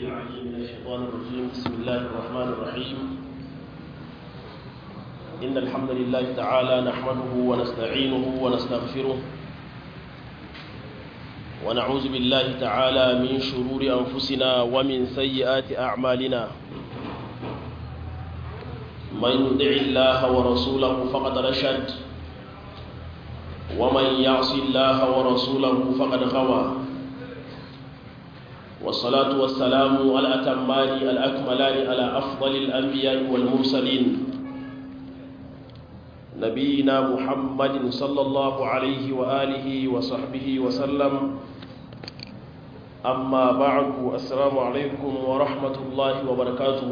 العليم من الشيطان الرجيم بسم الله الرحمن الرحيم إن الحمد لله تعالى نحمده ونستعينه ونستغفره ونعوذ بالله تعالى من شرور أنفسنا ومن سيئات أعمالنا من يطع الله ورسوله فقد رشد ومن يعص الله ورسوله فقد غوى والصلاة والسلام الأتمان الأكملان على أفضل الأنبياء والمرسلين نبينا محمد صلى الله عليه وآله وصحبه وسلم أما بعد السلام عليكم ورحمة الله وبركاته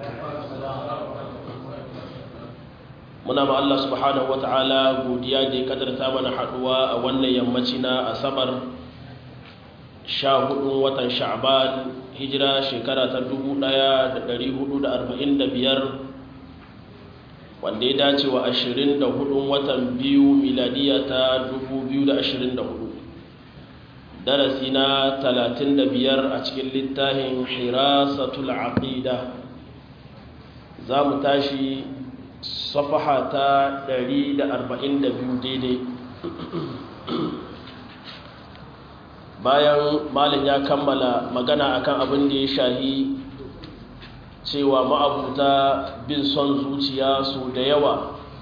muna ma Allah subhanahu wata'ala godiya da ya kadarta mana haduwa a wannan yammaci na asabar sha hudun watan sha'ban hijira shekara ta 1445 wanda ya dace wa 24 watan biyu miladiya ta 2024 darasi na 35 a cikin littafin hirasatul aqida za mu tashi safaha ta 142 daidai bayan malin ya kammala magana akan abin da ya shahi cewa ma'abuta bin son zuciya su da yawa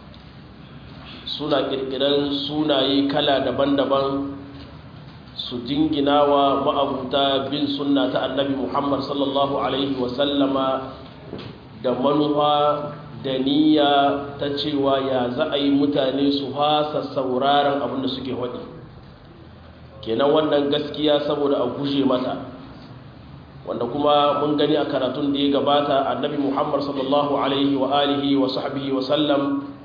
suna kirkiran sunaye kala daban-daban su jingina wa ma'abuta bin sunna ta annabi muhammad sallallahu alaihi wasallama da manufa da niyya ta cewa ya za a yi mutane su hasa sauraron abin da suke waɗi kenan wannan gaskiya saboda a guje mata wanda kuma mun gani a karatun da ya gabata annabi muhammad sallallahu alaihi wa alihi wa sahbihi wa sallam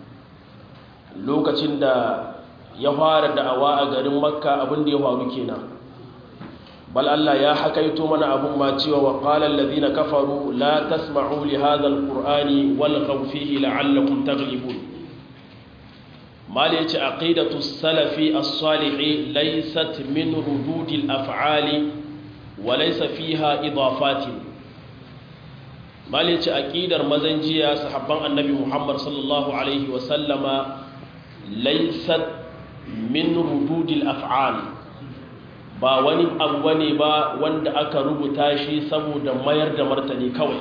lokacin da ya fara da'awa a garin makka abin da ya faru kenan bal Allah ya hakaito mana abun ma cewa wa qala alladhina kafaru la tasma'u li hadha alqur'ani walghaw fihi la'allakum taghlibun mali yace aqidatu salafi as-salih laysat min rudud al-af'ali wa laysa fiha idafat mali yace aqidar mazanjiya sahabban annabi Muhammad sallallahu alaihi wa sallama laysat min rudud al-af'al ba wani abu ne ba wanda aka rubuta shi saboda mayar da martani kawai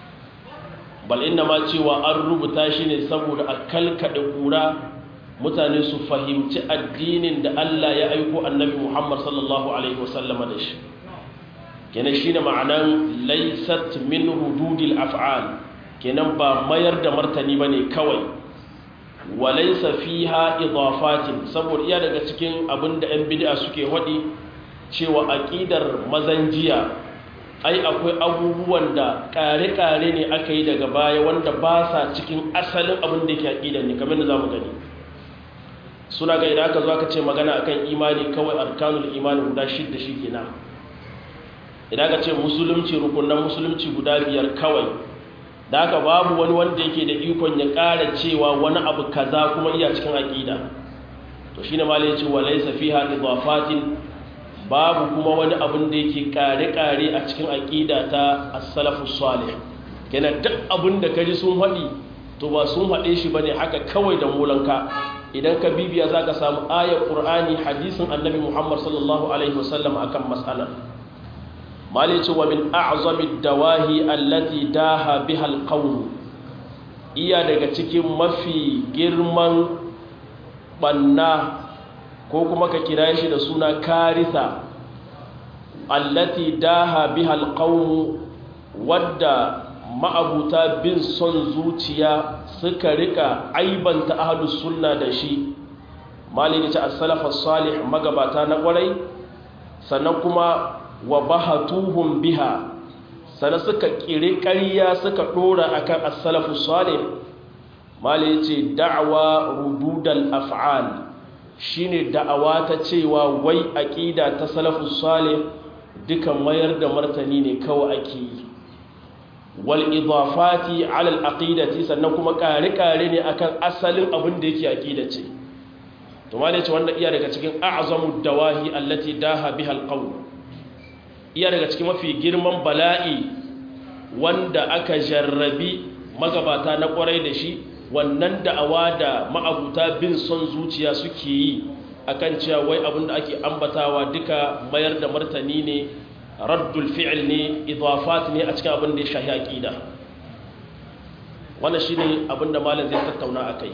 bal inna ma cewa an rubuta shi ne saboda a kalkaɗe ƙura mutane su fahimci addinin da Allah ya aiko annabi Muhammad sallallahu alaihi wasallama da shi kenan shine ma'anan laysat min hududil af'al kenan ba mayar da martani bane kawai wa laysa fiha idafatin saboda iya daga cikin abinda 'yan bid'a suke wadi cewa aƙidar mazan jiya ai akwai abubuwan da ƙare-ƙare ne aka yi daga baya wanda ba sa cikin asalin abin da ke aƙidar ne kamar da za mu gani suna ga idan aka zo aka ce magana akan imani kawai arkanul imani guda shidda shi kenan idan aka ce musulunci rukunan musulunci guda biyar kawai da haka babu wani wanda yake da ikon ya ƙara cewa wani abu kaza kuma iya cikin aƙida to shine ma ya ce wa laysa fiha idafatin babu kuma wani abin da yake kare-kare a cikin aƙida ta as-salafu salih kenan duk abin da kaji sun haɗi to ba sun haɗe shi bane haka kawai da molanka idan ka bibiya zaka samu ayar qur'ani hadisin annabi muhammad sallallahu alaihi wasallam akan mas'alar malice wa min a'zami dawahi allati daha biha al iya daga cikin mafi girman banna ko kuma ka kira shi da suna karisa allati daha biha alqawm wadda ma'abuta bin son zuciya suka rika aibanta ahlus sunna da shi malini ta as-salaf as-salih magabata na kwarai sannan kuma wa bahatuhum biha sannan suka kire ƙarya suka dora akan as-salaf as-salih malini ce da'wa rududal af'al shine da'awa ta cewa wai aqida ta salafus salih dukan mayar da martani ne kawai ake yi wal idafati ala al aqidati sannan kuma kare kare ne akan asalin abin da yake aqida ce to ma ce wannan iya daga cikin a'zamu dawahi allati daha biha al qawl iya daga cikin mafi girman bala'i wanda aka jarrabi magabata na kwarai da shi wannan da'awa da ma'abuta bin son zuciya suke yi akan cewa wai abin da ake ambatawa duka mayar da martani ne raddul fi'il ne idafat ne a cikin abin da ya shahi aqida wannan shine abin da malam zai tattauna akai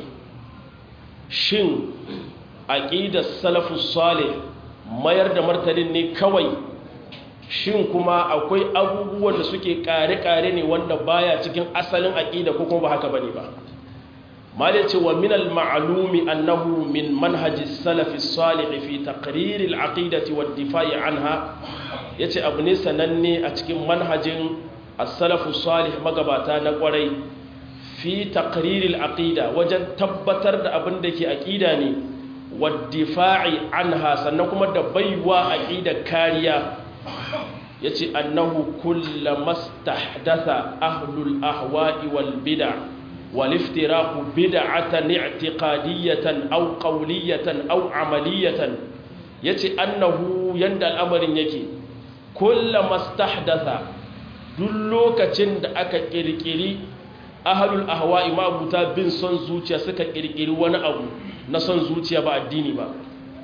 shin aqidar salafus salih mayar da martanin ne kawai shin kuma akwai abubuwan da suke kare-kare ne wanda baya cikin asalin aqida ko kuma ba haka bane ba malai ce wa min al-ma'lumi annahu min manhaji salafi salih fi taqrir al-aqidati wa difai anha yace abu ne sananne a cikin manhajin as-salafu salih magabata na kwarai fi taqrir al-aqida wajen tabbatar da abin da ke aqida ne wa difai anha sannan kuma da baiwa aqida kariya yace annahu kullamastahdatha ahlul ahwa'i wal bid'ah والافتراق بدعة اعتقادية أو قولية أو عملية يتي أنه يندى الأمر يكي كل ما استحدث دلوك تند أكا كيركيري أهل الأهواء ما أبوتا بن صن زوتيا سكا كيركيري وانا أبو نصن زوتيا با الديني با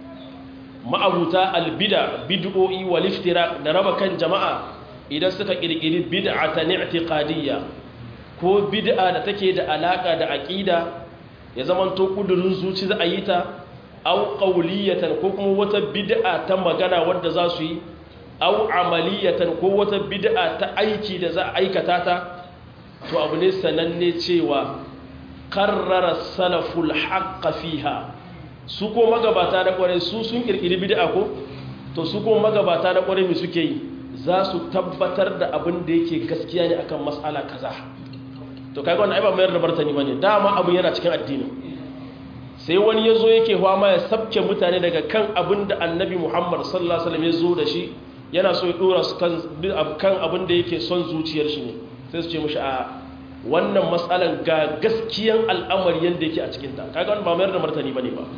ما أبوتا البدع بدعوئي والافتراق نربا كان جماعة إذا سكا كيركيري بدعة اعتقادية ko bid'a da take da alaka da aqida ya zaman to kudurin zuci za a yi ta aw qawliyatan ko kuma wata bid'a ta magana wanda za su yi aw amaliyatan ko wata bid'a ta aiki da za a aikata ta to abu ne sananne cewa qarrara salaful haqq fiha su ko magabata da kware su sun kirkiri bid'a ko to su ko magabata da kware me suke yi za su tabbatar da abin da yake gaskiya ne akan mas'ala kaza to kai wannan ai ba mayar da martani bane dama abin yana cikin addini sai wani yazo yake ma ya sabke mutane daga kan abin da annabi Muhammad sallallahu alaihi wasallam ya zo da shi yana so ya dora su kan kan abin da yake son zuciyar shi ne sai su ce mishi a wannan matsalan ga gaskiyan al'amari yanda yake a cikin ta kaga wannan ba mayar da martani bane ba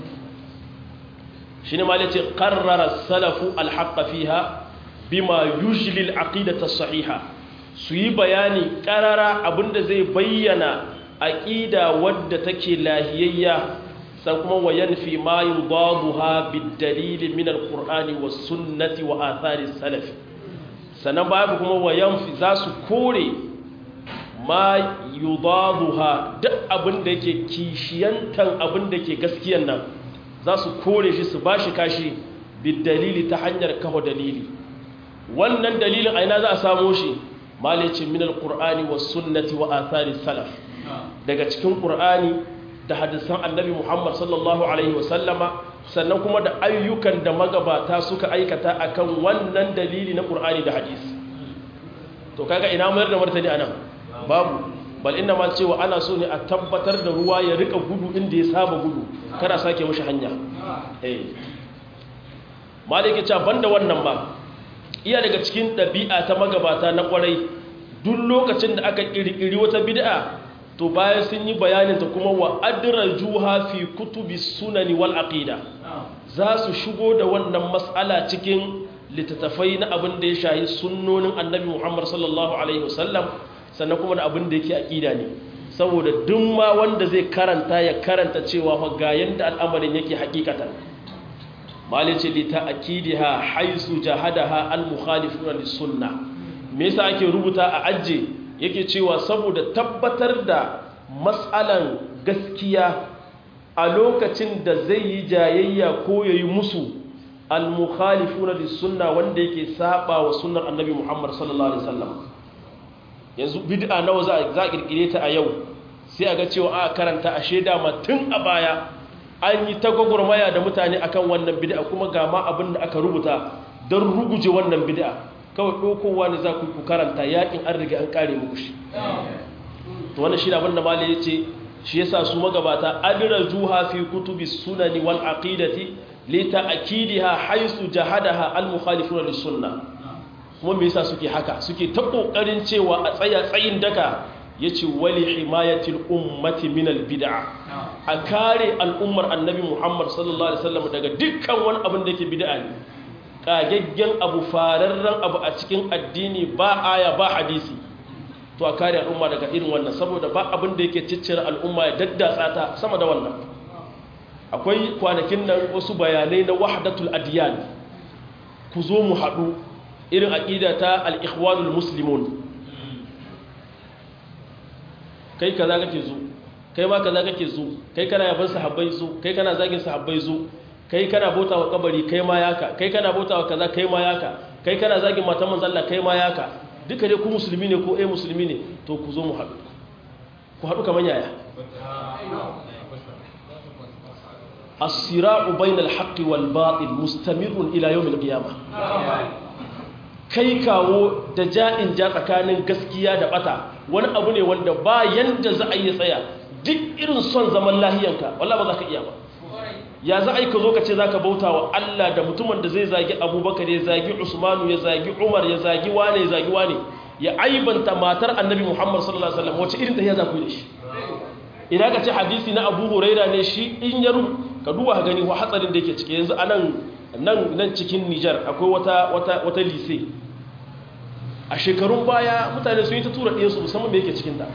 shine ma yace qarrara salafu al-haqq fiha bima yujli al-aqidata as-sahiha su yi bayani ƙarara abinda zai bayyana aƙida wadda take lahiyayya san kuma wa yanfi ma yudaduha bid-dalil min al-qur'ani was-sunnati wa athari salaf sanan babu kuma wa yanfi za su kore ma yudaduha duk abinda yake kishiyantan abinda ke gaskiyan nan za su kore shi su bashi kashi bid-dalili ta hanyar kawo dalili wannan dalilin aina za a samo shi malice min alqur'ani was sunnati wa athari salaf daga cikin qur'ani da hadisan annabi Muhammad sallallahu alaihi wasallama sannan kuma da ayyukan da magabata suka aikata akan wannan dalili na qur'ani da hadisi to kaga ina mayar da martani anan babu bal inna ma cewa ana so ne a tabbatar da ruwa ya rika gudu inda ya saba gudu kada sake mishi hanya eh maliki ce banda wannan ba iya daga cikin ɗabi'a ta magabata na ƙwarai duk lokacin da aka ƙirƙiri wata bid'a to bayan sun yi bayaninta kuma wa juha fi kutubi sunani wal aqida za su shigo da wannan matsala cikin littattafai na abin da ya shahi sunnonin annabi muhammad sallallahu alaihi wasallam sannan kuma da abin da yake aqida ne saboda duk ma wanda zai karanta ya karanta cewa fa ga yanda al'amarin yake hakikatan malice li ta'kidiha haisu jahadaha al-mukhalifuna lis-sunnah me yasa ake rubuta a ajje yake cewa saboda tabbatar da mas'alan gaskiya a lokacin da zai yi jayayya ko yayi musu al-mukhalifuna lis-sunnah wanda yake saba wa sunnar annabi Muhammad sallallahu alaihi wasallam yanzu bid'a nawa za a kirkire ta a yau sai a ga cewa a karanta a sheda ma tun a baya an yi ta gwagwarmaya da mutane akan wannan bid'a kuma ga ma abin da aka rubuta don ruguje wannan bid'a kawai ɗaukowa ne za ku ku karanta yakin an riga an kare muku shi to wannan shi abin da malai ya ce shi yasa su magabata adira juha fi kutubi sunani wal aqidati li ta'kidiha haythu jahadaha al mukhalifuna lis sunnah kuma me yasa suke haka suke ta kokarin cewa a tsaya tsayin daka yace wali himayatil ummati min al bid'a a kare al'ummar annabi Muhammad sallallahu alaihi wasallam daga dukkan wani abin da yake bid'a ne kagaggen abu fararren abu a cikin addini ba aya ba hadisi to a kare al'umma daga irin wannan saboda ba abin da yake ciccire al'umma ya daddatsa ta sama da wannan akwai kwanakin nan wasu bayanai na wahdatul adiyan ku zo mu haɗu irin aƙida ta al'ikhwanul muslimun kai kaza kake zo kai ma kaza kake zo kai kana yaban sahabbai zo kai kana zagin sahabbai zo kai kana bauta wa kabari kai ma yaka kai kana bauta wa kaza kai ma yaka kai kana zagin matan manzon Allah kai ma yaka duka dai ku musulmi ne ko eh musulmi ne to ku zo mu haɗu ku haɗu kaman yaya as-sira'u bainal haqqi wal batil mustamirun ila yawm al-qiyamah kai kawo da ja'in ja tsakanin gaskiya da bata wani abu ne wanda ba yanda za a yi tsaya duk irin son zaman lahiyanka wallahi ba za ka iya ba ya za a yi ka zo ka ce za ka bauta wa Allah da mutumin da zai zagi abubakar ya zagi usmanu ya zagi umar ya zagi wane ya zagi wane ya aibanta matar annabi muhammad sallallahu alaihi wasallam wace irin tahiya za ku yi da shi ina ka ce hadisi na abu huraira ne shi in ya ka duba ka gani wa hatsarin da yake ciki yanzu a nan nan nan cikin nijar akwai wata wata wata lise a shekarun baya mutane sun yi ta tura ɗiyansu musamman me yake cikinta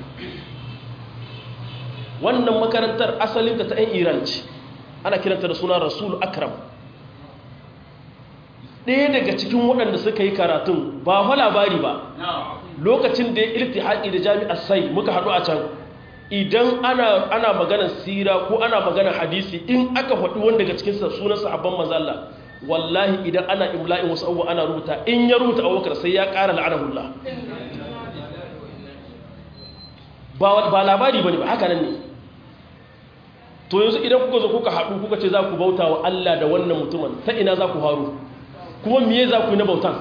wannan makarantar asalinta ta 'yan iran ce ana kiranta da suna rasul akram ɗaya daga cikin waɗanda suka yi karatun ba fa labari ba lokacin da ya iltihaki da jami'ar sai muka haɗu a can idan ana ana maganar sira ko ana maganar hadisi in aka faɗi wanda daga cikin sunan sahabban mazalla wallahi idan ana imla'in wasu abubuwa ana rubuta in ya rubuta abubakar sai ya ƙara la'anahullah ba labari ba ne ba haka nan ne to yanzu idan kuka zo kuka haɗu kuka ce za ku bauta wa Allah da wannan mutumin ta ina za ku haru kuma miye za ku yi na bautan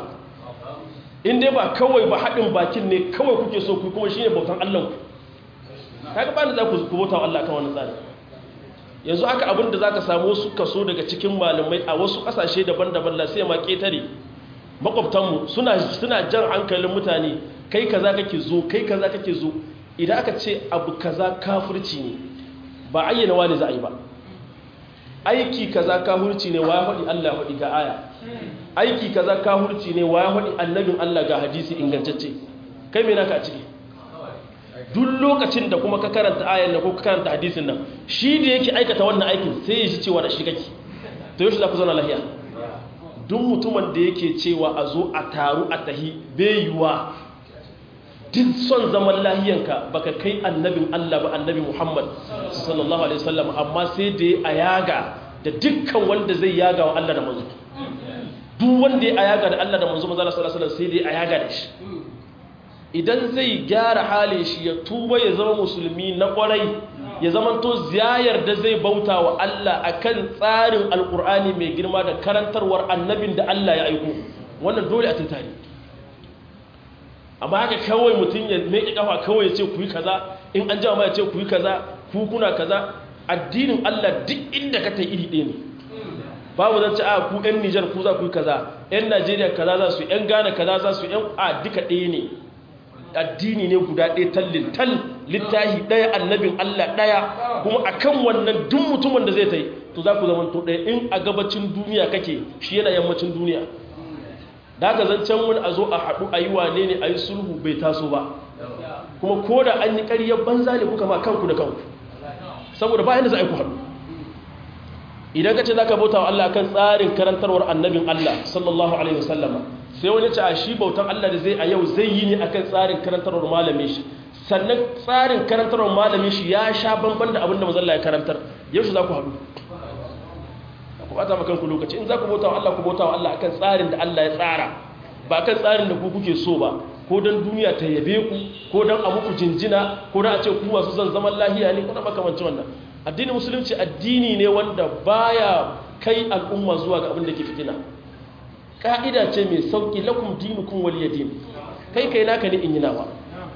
in dai ba kawai ba haɗin bakin ne kawai kuke so ku kuma shi ne bautan Allah ku kaga ba ni za ku bauta wa Allah kan wannan tsari yanzu haka abin da za ka samu wasu kaso daga cikin malamai a wasu ƙasashe daban-daban la sai ma ƙetare makwabtanmu suna suna jan hankalin mutane kai kaza kake zo kai kaza kake zo idan aka ce abu kaza kafirci ne ba ayyana wani za a yi ba aiki kaza kafirci ne wa ya faɗi Allah faɗi ga aya aiki kaza kafirci ne wa ya faɗi annabin Allah ga hadisi ingantacce kai me naka a ciki duk lokacin da kuma ka karanta ayan nan ko ka karanta hadisin nan shi da yake aikata wannan aikin sai ya ji cewa da shi kake to yau shi za ku zauna lahiya duk mutumin da yake cewa a zo a taru a tahi bai yiwa duk son zaman lahiyanka baka kai annabin Allah ba annabi Muhammad sallallahu alaihi wasallam amma sai da a yaga da dukkan wanda zai yaga wa Allah da manzo duk wanda ya yaga da Allah da manzo manzo sallallahu alaihi wasallam sai da a yaga da shi idan zai gyara halin shi ya tuba ya zama musulmi na kwarai ya zama to ziyayar da zai bauta wa Allah akan tsarin alkur'ani mai girma da karantarwar annabin da Allah ya aiko wannan dole a tuntare amma haka kawai mutum ya meke kafa kawai ya ce ku yi kaza in an jama ya ce ku yi kaza ku kuna kaza addinin Allah duk inda ka ta iri ɗaya ne babu zan ci a ku 'yan Nijar ku za ku yi kaza 'yan Najeriya kaza za su 'yan Ghana kaza za su 'yan a duka ɗaya ne addini ne guda ɗaya tallin tal littahi ɗaya annabin Allah ɗaya kuma akan wannan duk mutumin da zai ta yi to za ku zama to ɗaya in a gabacin duniya kake shi yana yammacin duniya da haka zancen wani a zo a haɗu a yi wane ne a yi sulhu bai taso ba kuma ko da an yi ƙaryar banza ne kuka ma kanku da kanku saboda bayan da za a yi ku haɗu idan ka ce za ka bauta wa Allah kan tsarin karantarwar annabin Allah sallallahu alaihi wasallama sai wani ce a shi bautan Allah da zai a yau zai yi ne akan tsarin karantarwar malamin shi sannan tsarin karantarwar malamin shi ya sha banban da abinda mazalla ya karantar yau shi za ku haɗu ku bata maka kanku lokaci in za ku bauta wa Allah ku bauta wa Allah akan tsarin da Allah ya tsara ba akan tsarin da ku kuke so ba ko don duniya ta yabe ku ko don a muku jinjina ko don a ce ku masu zan zaman lahiya ne ko da makamancin wannan addinin musulunci addini ne wanda baya kai al'umma zuwa ga abin da ke fitina ka'ida ce mai sauƙi lakum dinukum waliya din kai kai naka ne in yi nawa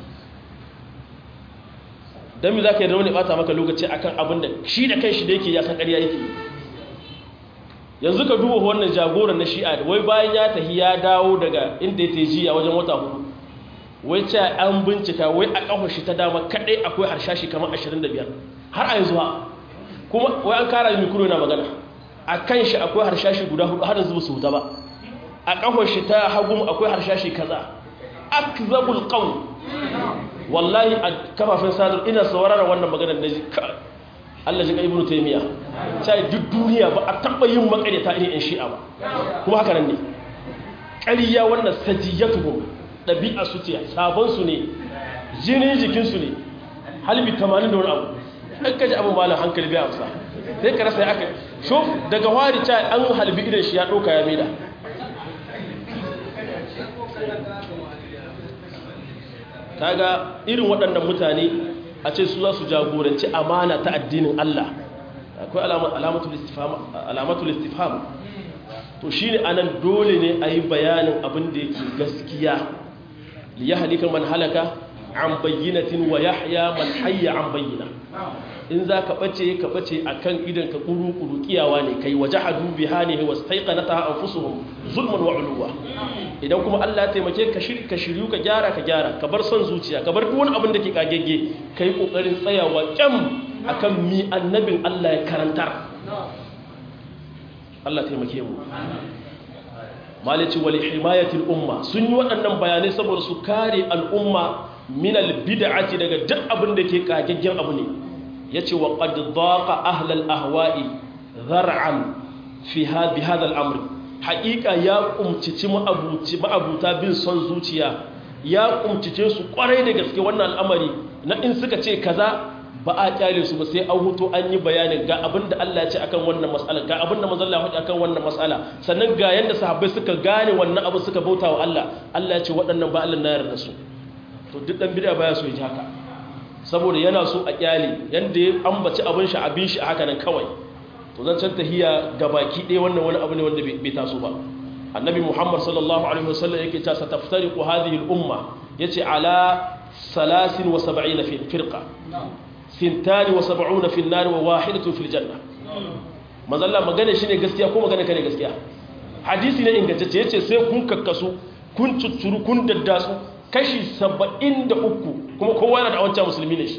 don mi za ka yi rauni bata maka lokaci akan abin da shi da kai shi da yake ya san ƙarya yake yanzu ka duba wannan jagoran na shi'a da wai bayan ya tafi ya dawo daga inda ya teji a wajen wata hudu wai ce an bincika wai a ƙafa shi ta dama kaɗai akwai harshashi kamar 25 har a yanzu ha kuma wai an kara mikro na magana a kan shi akwai harshashi guda hudu har yanzu ba su huta ba a kafar shi ta hagu akwai harshashi kaza akzabul qawl wallahi a kafafen sadar ina sauraron wannan maganar da ka Allah ji ka ibnu taymiya sai duk duniya ba a taba yin makareta irin in shi'a ba kuma haka nan ne ƙarya wannan sajiyatuhum ɗabi'a su ce sabon su ne jinin jikin su ne halbi 80 da wani abu an kaji abu malam hankali bai amsa sai ka rasa ya aka shuf daga wari ta an halbi idan shi ya ɗauka ya maida kaga irin waɗannan mutane a ce su za su jagoranci amana ta addinin Allah akwai alamatul istifham to shine anan dole ne a yi bayanin abin da yake gaskiya li ya halika man halaka an bayyinatin wa yahya man hayya an bayyina in za ka ɓace ka ɓace a kan idan ka ƙuru-ƙuru ƙiyawa ne kai waje hadu bi hane wasu taika ta an fusuhun zulman wa uluwa idan kuma allah taimake ka shiryu ka gyara ka gyara ka bar son zuciya ka bar duwan abin da ke kagege ka yi ƙoƙarin tsayawa ƙyam a kan mi annabin allah ya karantar allah taimake mu malici wali himayatul umma sun yi waɗannan bayanai saboda su kare al'umma minal bid'ati daga duk abin da ke kagaggen abu ne ya ce wa ƙaddaƙa ahlal ahwa'i zar'an fi bi hadha al'amri haƙiƙa ya ƙumcici ma'abuta bin son zuciya ya ƙumcice su ƙwarai da gaske wannan al'amari na in suka ce kaza ba a ƙyale su ba sai an huto an yi bayanin ga abin da Allah ya ce akan wannan mas'ala ga abin da manzon Allah ya akan wannan mas'ala sannan ga yanda sahabbai suka gane wannan abu suka bauta wa Allah Allah ya ce waɗannan ba Allah na yarda su to duk dan bid'a baya so ya ji haka saboda yana so a kyale yadda ya ambaci abin shi abin shi a haka nan kawai to zan can tahiya ga baki ɗaya wannan wani abu ne wanda bai taso ba annabi muhammad sallallahu alaihi wasallam yake ta sa taftariqu hadhihi al-umma yace ala 73 firqa sintani wa sab'una fi an-nar wa wahidatu fil janna mazalla magana shine gaskiya ko magana kane gaskiya hadisi ne ingantacce yace sai kun kakkasu kun cuccuru kun daddasu kashi saba'in da uku kuma kowa yana da wancan musulmi ne shi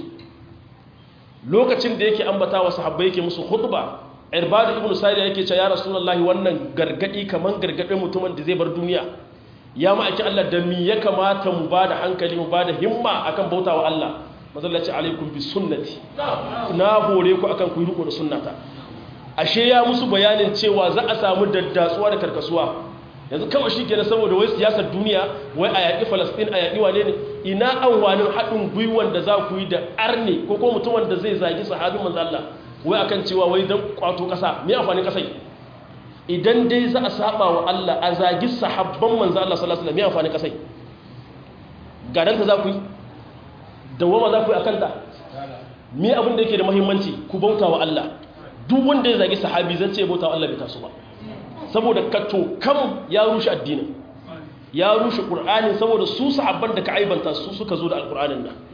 lokacin da yake ambata wa sahabbai yake musu khutba irbadu ibn sa'id yake cewa ya rasulullahi wannan gargadi kaman gargadin mutumin da zai bar duniya ya ma ake Allah da mi ya kamata mu bada hankali mu bada himma akan bautawa Allah mazallaci alaikum bi sunnati na hore ku akan ku yi riko da sunnata ashe ya musu bayanin cewa za a samu daddatsuwa da karkasuwa yanzu kawai shi ke saboda wai siyasar duniya wai a yaƙi falasɗin a yaƙi wane ne ina amfanin haɗin gwiwan da za ku yi da arne ko ko mutumin da zai zagi sahabin manzo Allah wai akan cewa wai dan kwato ƙasa me amfanin ƙasai idan dai za a saba wa Allah a zagi sahabban manzo Allah sallallahu alaihi wasallam me amfanin ƙasai gadan ta za ku yi dawama za ku yi akan ta me abin da yake da muhimmanci ku bauta wa Allah duk wanda ya zagi sahabi zan ce bauta wa Allah bai taso ba saboda kato kam ya rushe addinin ya rushe ƙur'anin saboda su sahabban da ka aibanta su suka zo da alƙur'anin nan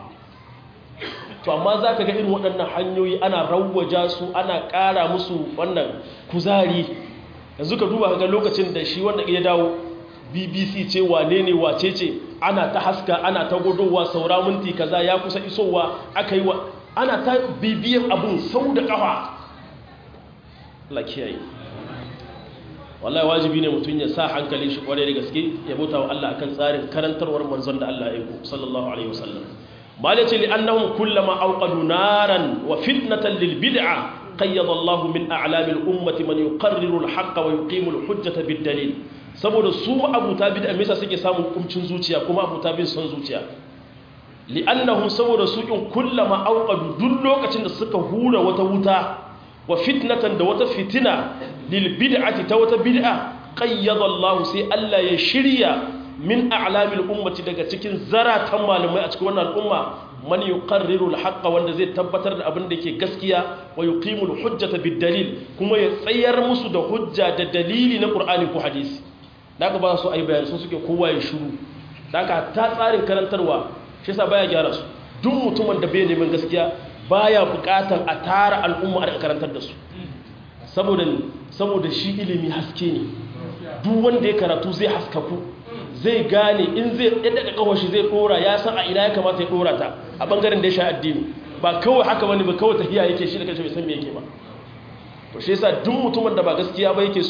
to amma za ka ga irin waɗannan hanyoyi ana rawwaja su ana ƙara musu wannan kuzari yanzu ka duba ga lokacin da shi wanda ya dawo bbc ce wane ne wace ce ana ta haska ana ta gudowa saura minti kaza ya kusa isowa aka yi wa ana ta bibiyan abun sau da ƙafa Allah kiyaye wallahi wajibi ne mutum ya sa hankalin shi kwarai da gaske ya bauta wa Allah akan tsarin karantarwar manzon da Allah ya yi sallallahu alaihi wasallam malai ce li'annahum kullama awqadu naran wa fitnatan lil bid'a qayyada Allah min a'lamil ummati man yuqarriru al-haqq wa yuqimu al-hujjata bid dalil saboda su abuta bid'a me yasa suke samun kumcin zuciya kuma abuta bin son zuciya li'annahum saboda su in kullama awqadu duk lokacin da suka hura wata wuta wa fitnatan da wata fitina lil bid'ati ta wata bid'a qayyada Allah sai Allah ya shirya min a'lamil ummati daga cikin zaratan malamai a cikin wannan al'umma man yuqarriru al-haqqa wanda zai tabbatar da abin da yake gaskiya wa yuqimu al-hujjata bid-dalil kuma ya tsayar musu da hujja da dalili na Qur'ani ko hadisi daga ba su ai bayani su suke kowa ya shiru daga ta tsarin karantarwa shi yasa baya gyara su duk mutumin da bai neman gaskiya baya bukatar a tara al'umma a karantar da su saboda saboda shi ilimi haske ne duk wanda ya karatu zai haskaku zai gane in zai yadda kawai shi zai dora ya san a ina ya kamata ya dora ta a bangaren da ya sha addini ba kawai haka bane ba kawai tahiya yake shi da kanshi bai san me yake ba to shi yasa duk mutumin da ba gaskiya ba yake so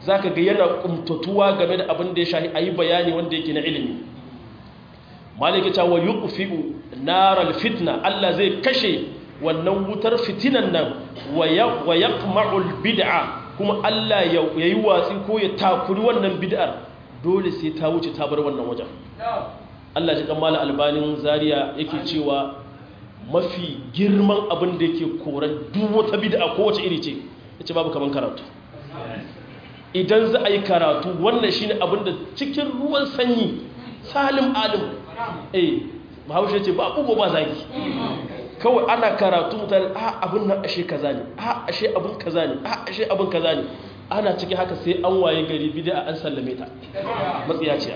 zaka ga yana kumtatuwa game da abin da ya shahi ayi bayani wanda yake na ilimi maliki ta wa yuqfi'u naral fitna Allah zai kashe wannan wutar fitinan nan wa yaqma'ul bid'a kuma Allah ya yi watsi ko ya takuri wannan bid'ar dole sai ta wuce ta bar wannan wajen Allah ji kammala albanin zaria yake cewa mafi girman abin da yake koran duk wata bid'a ko wace iri ce yace babu kaman karatu idan za a yi karatu wannan shine abin da cikin ruwan sanyi salim alim eh bahaushe ce ba bugo ba zaki kawai ana karatu mutane a abin nan ashe kaza ne a ashe abin kaza ne a ashe abin kaza ne ana cikin haka sai an waye gari bid'a an sallame ta matsiyaciya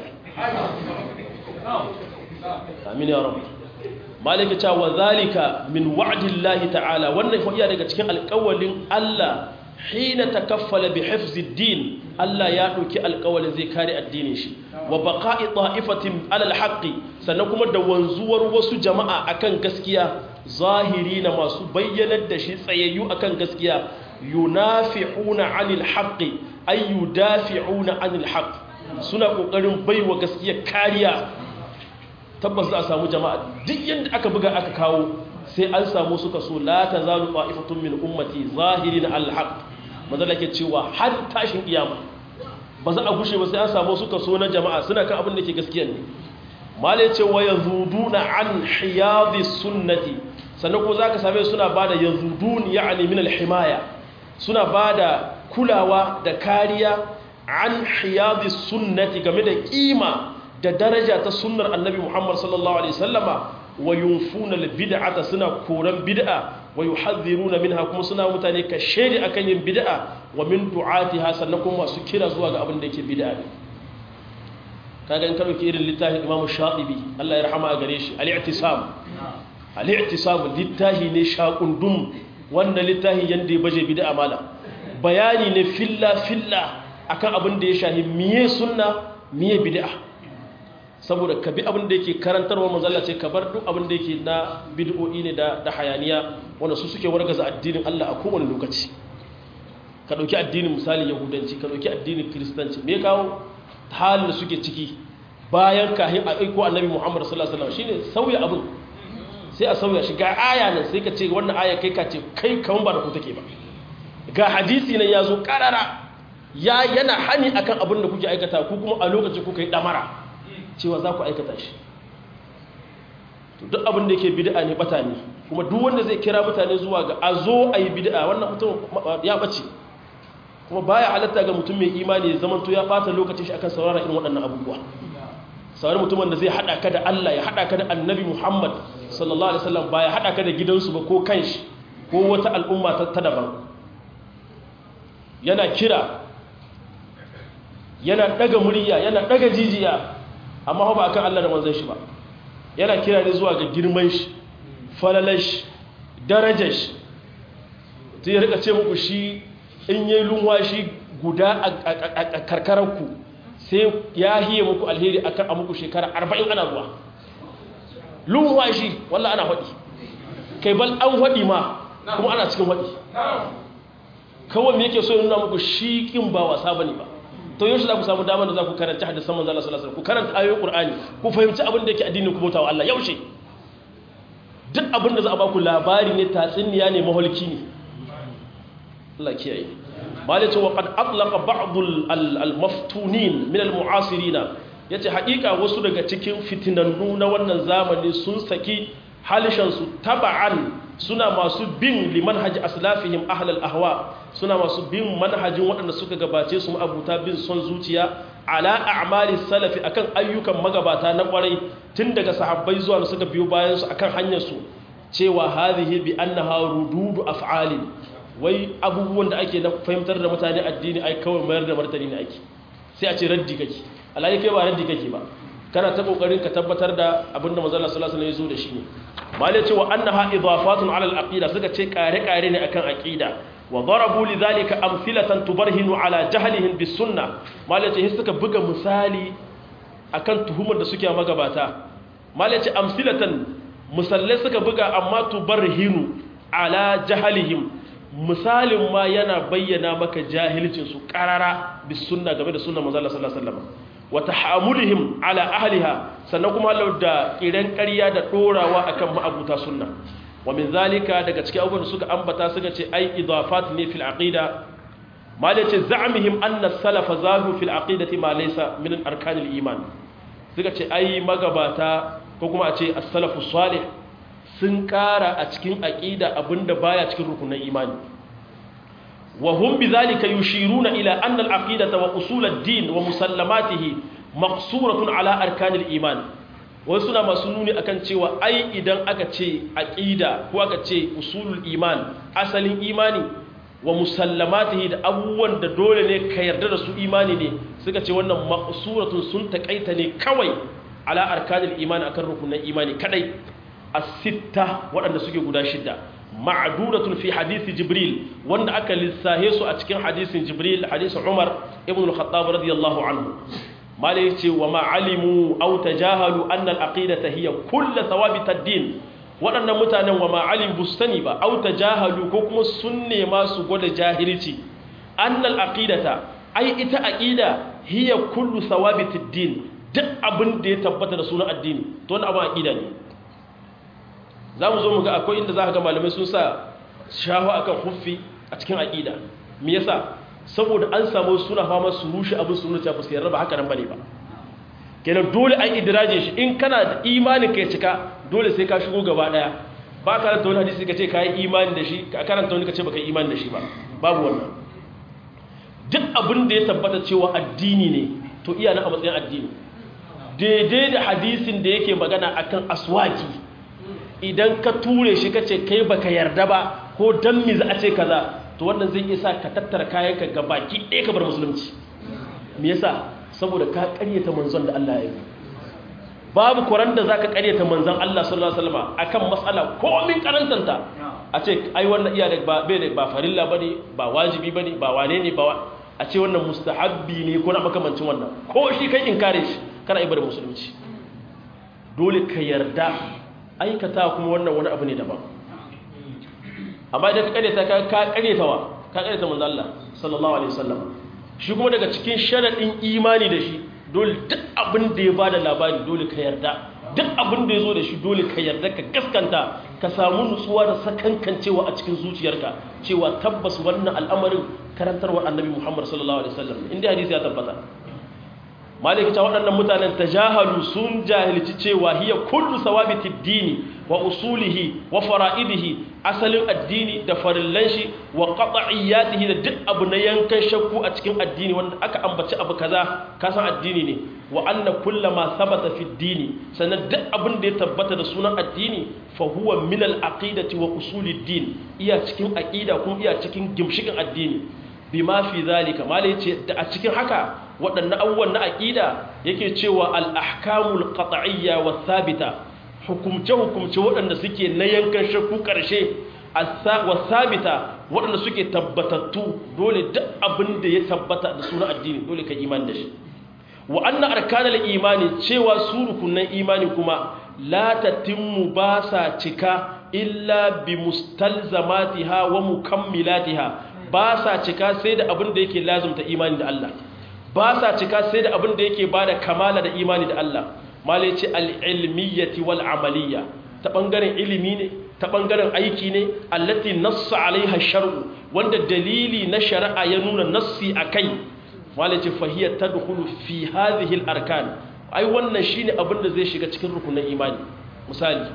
amin ya rabu malika ta wa zalika min wa'dillahi ta'ala wannan fa iya daga cikin alƙawalin Allah hina takaffala bi hifziddin Allah ya dauki alƙawalin zai kare addinin shi wa baqa'i ta'ifatin alal haqqi sannan kuma da wanzuwar wasu jama'a akan gaskiya zahiri na masu bayyanar da shi tsayayyu akan gaskiya yunafi'una 'anil haqqi ay yudafi'una 'anil haqq suna kokarin baiwa gaskiya kariya tabbas za a samu jama'a duk yanda aka buga aka kawo sai an samu suka so la tazalu qa'ifatun min ummati zahirin 'alal haqq madalla ke cewa har tashin kiyama ba za a gushe ba sai an samu suka so na jama'a suna kan abin da ke gaskiya ne malai ce wa yazuduna an hiyadi sunnati sannan ko zaka same suna bada yazudun ya'ni min al-himaya suna bada kulawa da kariya an hiyadi sunnati game da kima da daraja ta sunnar annabi Muhammad sallallahu alaihi wasallama wa yunfuna al-bid'ata suna koran bid'a wa yuhadhiruna minha kuma suna mutane ka shedi akan yin bid'a wa min du'atiha sannan kuma masu kira zuwa ga abin da yake bid'a ne kaga in ka dauki irin littafin Imam Shatibi Allah ya rahama a gare shi al-i'tisam al-i'tisam littafi ne shaqundum wannan littafi yanda ya baje bid'a mala bayani ne filla filla akan abin da ya shahi miye sunna miye bid'a saboda ka bi abin da yake karantarwa manzalla ce ka bar duk abin da yake na bid'o'i ne da da hayaniya wanda su suke wargaza addinin Allah a kowane lokaci ka dauki addinin misali yahudanci ka dauki addinin kristanci me kawo halin da suke ciki bayan kahin a aiko annabi Muhammad sallallahu alaihi wasallam shine sauya abin sai a sauya shi ga aya nan sai ka ce wannan aya kai ka ce kai kaman ba da ku take ba ga hadisi nan ya zo karara ya yana hani akan abin da kuke aikata ku kuma a lokacin kuka yi damara cewa za ku aikata shi duk abin da yake bid'a ne bata ne kuma duk wanda zai kira mutane zuwa ga a zo a yi bid'a wannan mutum ya bace kuma baya halatta ga mutum mai imani ya zamanto ya bata lokacin shi akan saurara irin waɗannan abubuwa sauran mutumin da zai haɗa ka da Allah ya haɗa ka da annabi Muhammad sallallahu alaihi wasallam ba ya haɗa ka da gidansu ba ko kanshi ko wata al'umma ta daban yana kira yana ɗaga murya yana ɗaga jijiya amma ba akan Allah da manzon shi ba yana kira ne zuwa ga girman shi falalar shi darajar shi ta yi rika ce muku shi in yi lunwa shi guda a karkararku sai ya hiye muku alheri a kan muku shekara arba'in ana zuwa lunwa shi wallah ana haɗi kai bal an haɗi ma kuma ana cikin haɗi kawai me yake so nuna muku shi ƙin ba wasa ba ne ba to yau shi za ku samu damar da za ku karanta hadisan manzo Allah sallallahu alaihi wasallam ku karanta ayoyin Qur'ani ku fahimci abin da yake addinin ku bautawa Allah yaushe duk abin da za a ba ku labari ne tatsuniya ne maholki ne Allah kiyaye malaka wa qad atlaqa ba'd al-maftunin min al-mu'asirina yace haƙiƙa wasu daga cikin fitinannu na wannan zamani sun saki halishan su taba'an suna masu bin limanhaji aslafihim ahlal ahwa suna masu bin manhajin waɗanda suka gabace su abuta bin son zuciya ala a'mali salafi akan ayyukan magabata na kwarai tun daga sahabbai zuwa da suka biyo bayan su akan hanyar su cewa hadhihi bi annaha rududu af'alin wai abubuwan da ake na fahimtar da mutane addini ai kawai mayar da martani ne ake sai a ce raddi kake alhali kai ba raddi kake ba kana ta kokarin ka tabbatar da abinda manzon Allah sallallahu alaihi wasallam ya zo da shi ne malai cewa annaha idafatun ala al-aqida suka ce kare-kare ne akan aqida wa darabu lidhalika amthilatan tubarhinu ala jahlihim bis sunna malai ce suka buga misali akan tuhumar da suke magabata malai ce amthilatan musallai suka buga amma tubarhinu ala jahlihim misalin ma yana bayyana maka jahilcin su qarara bis sunna game da sunnar manzo Allah sallallahu alaihi wasallam wa tahammulihim ala ahliha sannan kuma Allah da kiran ƙarya da dorawa akan ma'abuta sunna wa min zalika daga cikin abubuwan da suka ambata suka ce ai idafat ne fil aqida ma da ce za'amihim anna salafa zahu fil aqidati ma laysa min arkanil iman suka ce ai magabata ko kuma a ce as-salafu salih sun kara a cikin aqida abinda baya cikin rukunin imani wa hum bidhalika yushiruna ila anna al-aqidata wa usul ad-din wa musallamatihi maqsuratun ala arkanil iman wasu suna masu nuni akan cewa ai idan aka ce aqida ko aka ce usulul iman asalin imani wa musallamatihi da abubuwan da dole ne ka yarda da su imani ne suka ce wannan maqsuratun sun takaita ne kawai ala arkanil iman akan rukunin imani kadai as-sitta waɗanda suke guda shida ma'dudatun fi hadisi jibril wanda aka lissahe su a cikin hadisin jibril hadisin umar ibn al-khattab radiyallahu anhu mala yace wa ma'alimu aw tajahalu anna al-aqidata hiya kullu thawabit ad-din waɗannan mutanen wa ma'alim bustani ba aw tajahalu ko kuma sun nema su gwada jahilci anna al-aqidata ai ita aqida hiya kullu thawabit ad-din duk abin da ya tabbata da sunan addini to wannan abin aqida ne zamu zo mu ga akwai inda zaka ga malamai sun sa shahu akan huffi a cikin aqida me yasa saboda an samu suna fama su rushe abin su nuna ba su yarda ba haka nan bane ba kenan dole an idraje shi in kana da imanin ka ya cika dole sai ka shigo gaba daya ba ka karanta wani hadisi ka ce ka yi imani da shi ka karanta wani ka ce baka yi imani da shi ba babu wannan duk abin da ya tabbata cewa addini ne to iya na a matsayin addini daidai da hadisin da yake magana akan aswaki idan ka ture shi ka ce kai baka yarda ba ko dan mi za a ce kaza to wannan zai isa ka tattara kayanka ga baki ɗaya ka bar musulunci me yasa saboda ka ƙaryata manzon da Allah ya yi babu kuran da zaka ƙaryata manzon Allah sallallahu alaihi wasallam akan mas'ala komin karantanta a ce ai wannan iya da ba bai da ba farilla bane ba wajibi bane ba wane ne ba a ce wannan mustahabbi ne ko na makamancin wannan ko shi kai inkare shi kana ibar musulunci dole ka yarda aikata kuma wannan wani abu ne daban amma idan ka karyata ka karyata wa ka karyata manzo Allah sallallahu alaihi wasallam shi kuma daga cikin sharadin imani da shi dole duk abin da ya bada labari dole ka yarda duk abin da ya zo da shi dole ka yarda ka gaskanta ka samu nutsuwa da sakankancewa a cikin zuciyarka cewa tabbas wannan al'amarin karantarwar annabi Muhammad sallallahu alaihi wasallam inda hadisi ya tabbata maliki ta waɗannan mutanen tajahalu sun jahilci cewa hiya kullu sawabitid dini wa usulihi wa fara'idihi asalin addini da farillan shi wa qat'iyyatihi da duk abu na yankan shakku a cikin addini wanda aka ambaci abu kaza ka san addini ne wa anna kullama thabata fi dini sannan duk abin da ya tabbata da sunan addini fa huwa min al aqidati wa usulid din iya cikin aqida kuma iya cikin gimshikin addini bima fi zalika malai yace da a cikin haka waɗannan abubuwan na aqida yake cewa al ahkamul qat'iyya wa thabita hukumce-hukumce waɗanda suke na yankan shakku ƙarshe wasabita waɗanda suke tabbatattu dole duk abin da ya tabbata da suna addini dole ka iman da shi wa anna arkanal imani cewa su rukunan imani kuma la tatimmu ba sa cika illa bi mustalzamatiha wa mukammilatiha ba sa cika sai da abin da yake lazumta imani da Allah ba sa cika sai da abin da yake bada kamala da imani da Allah malai ce al'ilmiyyati wal amaliyya ta ɓangaren ilimi ne ta ɓangaren aiki ne allati nassa alaiha shar'u wanda dalili na shari'a ya nuna nassi a kai malai ce fahiyar ta dukulu fi hazihil arkan ai wannan shi ne abin da zai shiga cikin rukunan imani misali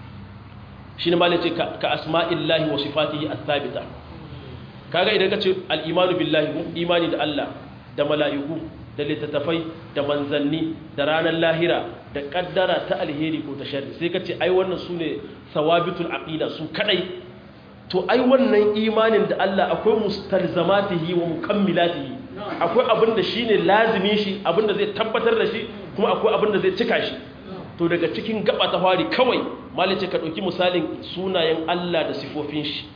shi ne malai ce ka asma'illahi wa sifatihi as-sabita kaga idan ka ce al-imanu billahi imani da Allah da mala'iku da littattafai da manzanni da ranar lahira da kaddara ta alheri ko ta shari sai ka ce ai wannan su ne sawabitul aqida su kadai to ai wannan imanin da Allah akwai mustalzamatihi wa mukammilatihi akwai abin da shine lazimi shi abin da zai tabbatar da shi kuma akwai abin da zai cika shi to daga cikin gaba ta fari kawai malice ka dauki misalin sunayen Allah da sifofin shi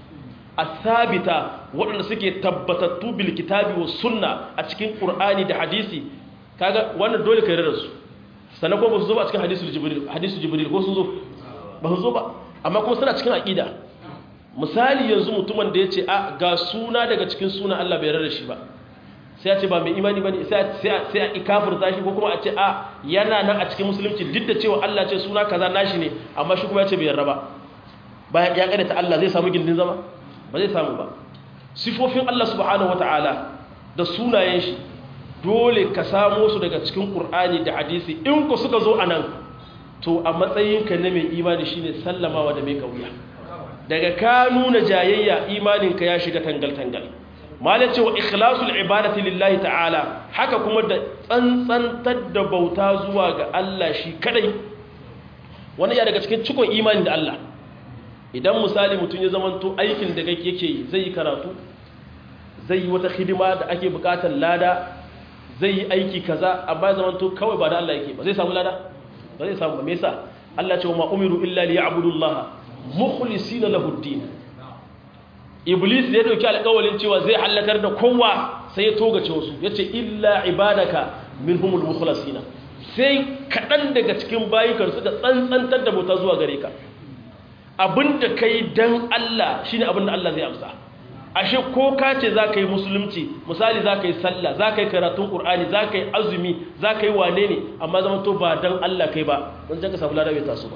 asabita waɗanda suke tabbatattu bil kitabi was sunna a cikin qur'ani da hadisi kaga wannan dole ka yarda su sannan kuma ba su zo ba a cikin hadisul jibril hadisul jibril ko sun zo ba su zo ba amma kuma suna cikin aqida misali yanzu mutumin da ya ce a ga suna daga cikin suna Allah bai rarra shi ba sai a ce ba mai imani ba ne sai a ikafirta shi ko kuma a ce a yana nan a cikin musulunci duk da cewa Allah ce suna kaza nashi ne amma shi kuma ya ce bai yarda ba bayan ya kada ta Allah zai samu gindin zama ba zai samu ba sifofin Allah subhanahu wataala da sunayen shi dole ka samo su daga cikin Qur'ani da hadisi in ku suka zo anan to a matsayinka na mai imani shine sallamawa da mai kauya daga ka nuna jayayya imaninka ya shiga tangal-tangal malin cewa ikhlasul ibadati lillahi ta'ala haka kuma da tsantsantar da bauta zuwa ga Allah shi kadai wani ya daga cikin cikon imani da Allah idan misali mutum ya zamanto aikin da yake yi zai yi karatu zai yi wata hidima da ake bukatar lada zai yi aiki kaza amma ya zamanto kawai ba da Allah yake ba zai samu lada ba zai samu ba me yasa Allah ce wa ma umiru illa liya'budullaha mukhlisina lahu ad-din iblis ya dauki alƙawalin cewa zai halakar da kowa sai ya togace wasu yace illa ibadaka minhumul mukhlasina sai kadan daga cikin bayikar suka tsantsantar da bauta zuwa gare ka abinda kai dan Allah shine abinda Allah zai amsa ashe ko ka ce za ka yi musulunci misali za ka yi sallah za ka yi karatun ƙur'ani za ka yi azumi za ka yi wane ne amma zama to ba don Allah kai ba don jan ka samu lada bai taso ba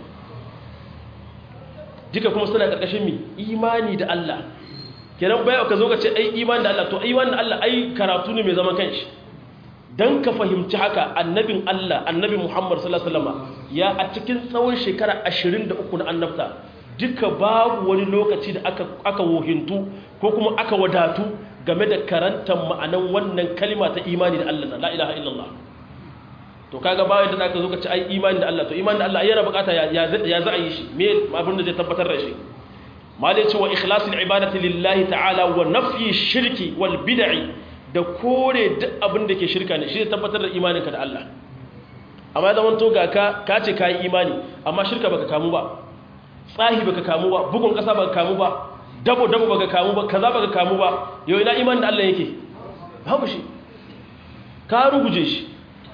duka kuma suna ƙarƙashin mi imani da Allah kenan bayan ka zo ka ce ai imani da Allah to imani da Allah ai karatu ne mai zaman kanshi dan ka fahimci haka annabin Allah annabi Muhammad sallallahu alaihi wasallam ya a cikin tsawon shekara 23 na annabta duka babu wani lokaci da aka aka wohintu ko kuma aka wadatu game da karantar ma'anan wannan kalima ta imani da Allah la ilaha illallah to kaga bayan da aka zo ka ci ai imani da Allah to imani da Allah yana bukata ya ya za a yi shi me abin da zai tabbatar da shi malai ce wa ikhlasul ibadati lillahi ta'ala wa nafyi shirki wal bid'i da kore duk abin da ke shirka ne shi zai tabbatar da imaninka da Allah amma ya zamanto ga ka ka ce kai imani amma shirka baka kamu ba tsahi baka kamu ba bugun kasa baka kamu ba dabo dabo baka kamu ba kaza baka kamu ba yau ina imanin da Allah yake babu shi ka ruguje shi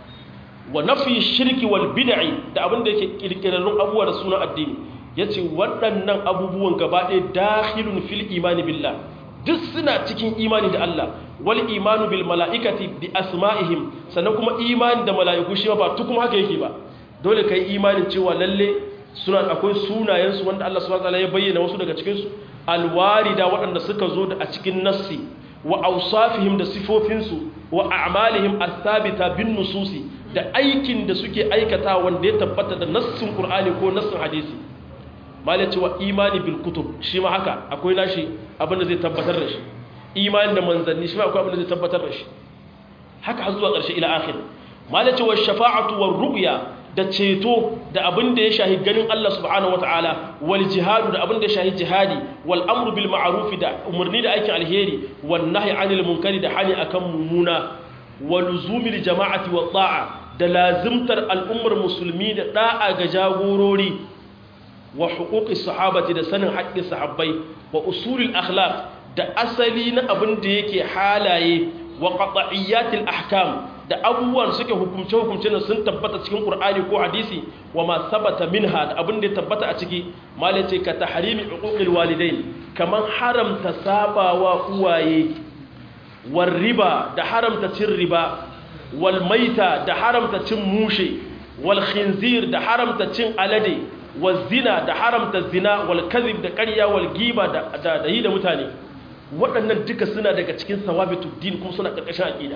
wa nafi shirki wal bid'i da abin da yake kirkirarrun abubuwa da sunan addini yace waɗannan abubuwan gaba ɗaya dakhilun fil imani billah duk suna cikin imani da Allah wal imanu bil mala'ikati bi asma'ihim sannan kuma imani da mala'iku shi ba tukun haka yake ba dole kai imanin cewa lalle suna akwai sunayensu wanda Allah subhanahu wataala ya bayyana wasu daga cikin su alwarida waɗanda suka zo da a cikin nassi wa awsafihim da sifofinsu wa a'malihim athabita bin nususi da aikin da suke aikata wanda ya tabbata da nassin qur'ani ko nassin hadisi mala cewa imani bil kutub shi ma haka akwai nashi abin da zai tabbatar da shi imani da manzanni shi ma akwai abin da zai tabbatar da shi haka har zuwa ƙarshe ila akhir mala cewa shafa'atu war ru'ya da ceto da abin da ya shahi ganin Allah subhanahu wataala wal jihadu da abin da ya shahi jihadi wal amru bil ma'ruf da umarni da aikin alheri wan nahyi anil munkari da hani akan mumuna wa luzumil jama'ati wa ta'a da lazimtar al'ummar musulmi da da'a ga jagorori wa huquqi sahabati da sanin haƙƙin sahabbai wa usulul akhlaq da asali na abin da yake halaye wa qat'iyyatil ahkam da abubuwan suke hukumce hukumce na sun tabbata cikin qur'ani ko hadisi wa ma sabata minha da abin da ya tabbata a ciki malai ce ka tahrimi uquqil walidain kaman haramta sabawa uwaye war riba da haramta cin riba wal maita da haramta cin mushe wal khinzir da haramta cin alade wal zina da haramta zina wal kadhib da ƙarya wal giba da da yi da mutane waɗannan duka suna daga cikin sawabitud din kuma suna ƙarƙashin aqida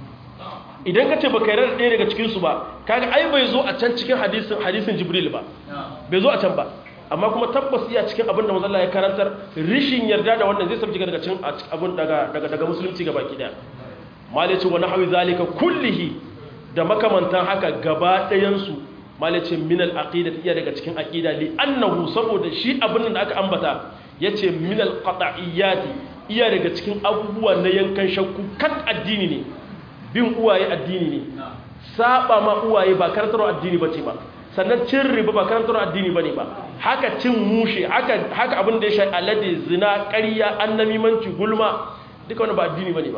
idan ka ce ba kai rarraɗe daga cikinsu ba kaga ai bai zo a can cikin hadisin hadisin jibril ba bai zo a can ba amma kuma tabbas iya cikin abin da mazalla ya karantar rishin yarda da wannan zai sabji daga cikin abin daga daga daga musulunci gaba ki daya malice wa nahwi zalika kullihi da makamantan haka gaba ɗayan su malice min al aqida iya daga cikin aqida li annahu saboda shi abin da aka ambata yace min al qat'iyyati iya daga cikin abubuwa na yankan shakku kan addini ne bin uwaye addini ne saba ma uwaye ba karantarwa addini bace ba sannan cin riba ba karantarwa addini bane ba haka cin mushe haka haka abin da ya shafi alade zina ƙarya annamimanci gulma duka wani ba addini bane ba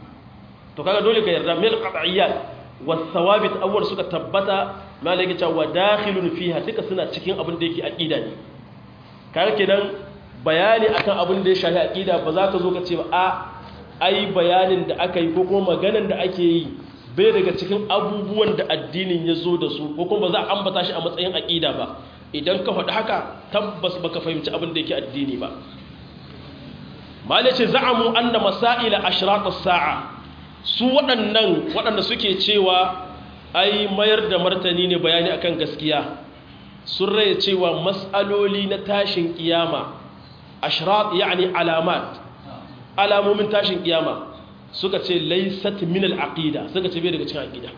to kaga dole ka yarda mil qat'iyyat was thawabit awwal suka tabbata malaka cewa dakhilun fiha duka suna cikin abin da yake aqida ne kaga kenan bayani akan abin da ya shafi aqida ba za ka zo ka ce ba a ai bayanin da aka yi ko kuma maganan da ake yi bai daga cikin abubuwan da addinin ya zo da su ko kuma ba za a ambata shi a matsayin aqida ba idan ka faɗi haka tabbas baka fahimci abin da yake addini ba malai ce za'amu anna masaila ashratus sa'a su waɗannan waɗanda suke cewa ai mayar da martani ne bayani akan gaskiya sun raya cewa mas'aloli na tashin kiyama ashrat yani alamat alamomin tashin kiyama suka ce laysat min al-aqida suka ce bai daga cikin aqida